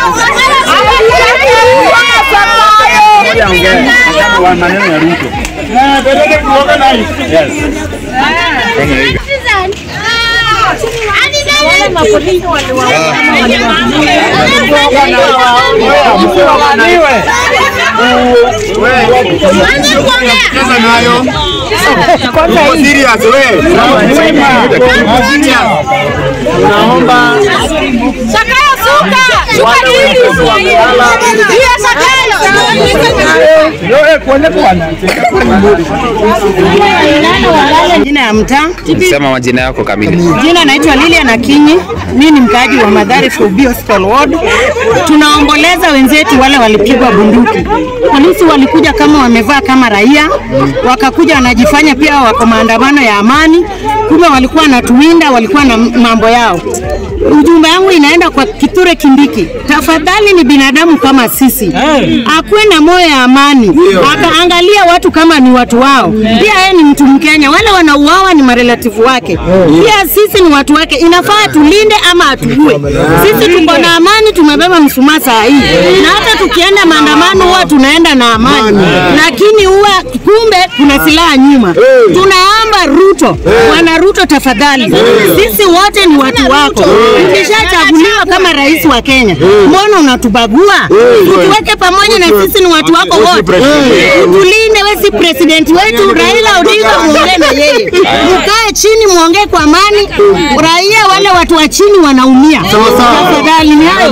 Ngoja ongea wa maneno ya Ruto. Yes. Cheza nayo. Uko serious wewe? Tunaomba Sakayo suka! Suka nini? Hiyo sakayo! Jina ya mtaa, Sema majina yako kamili. jina naitwa Lilian Akinyi. Mimi ni mkaaji wa Madhari Fubi Hospital Ward. Tunaomboleza wenzetu wale walipigwa bunduki. Polisi walikuja kama wamevaa kama raia, wakakuja wanajifanya pia wako maandamano ya amani, kumbe walikuwa wanatuwinda, walikuwa na mambo yao. Ujumbe yangu inaenda kwa Kithure Kindiki, tafadhali, ni binadamu kama sisi, akuwe na moyo ya amani, akaangalia watu kama ni watu wao. Pia yeye ni mtu Mkenya, wale wanauawa ni marelativu wake, pia sisi ni watu wake. Inafaa tulinde ama atuue. Sisi tuko na amani, tumebeba mshumaa saa hii, na hata tukienda maandamano huwa tunaenda na amani, lakini huwa kumbe kuna silaha nyuma. Tunaomba Ruto, bwana Ruto, tafadhali, sisi wote ni watu wako. Ukishachaguliwa kama rais wa Kenya, mbona unatubagua? Tutuweke pamoja na sisi ni watu wako wote, utulinde. We si president wetu Raila Odinga, muongee na yeye, mkae chini, muongee kwa amani. Raia wale watu wa chini wanaumia, tafadhali. Ni hayo.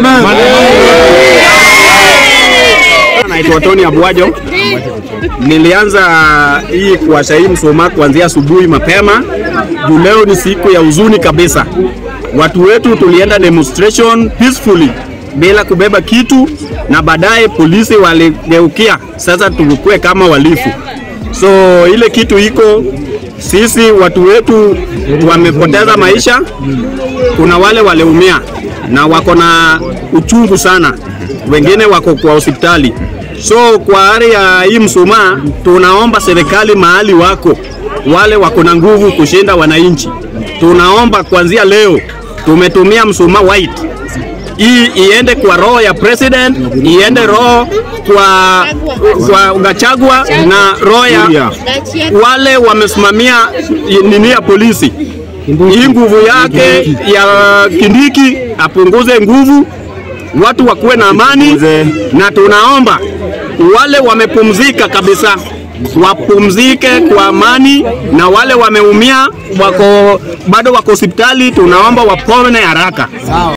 Naitwa Tony Abwajo. Nilianza hii kuwasha hii mshumaa kuanzia asubuhi mapema, juu leo ni siku ya huzuni kabisa. Watu wetu tulienda demonstration peacefully bila kubeba kitu, na baadaye polisi waligeukia, sasa tulikuwe kama walifu. So ile kitu iko sisi, watu wetu wamepoteza maisha, kuna wale waliumia na wako na uchungu sana, wengine wako kwa hospitali. So kwa hali ya hii mshumaa, tunaomba serikali mahali wako wale wako na nguvu kushinda wananchi, tunaomba kuanzia leo, tumetumia mshumaa white hii iende kwa roho ya president, iende roho kwa, kwa Gachagua na roho ya wale wamesimamia nini ya polisi. Hii nguvu yake ya Kindiki apunguze nguvu, watu wakuwe na amani, na tunaomba wale wamepumzika kabisa wapumzike kwa amani, na wale wameumia wako bado wako hospitali, tunaomba wapone haraka.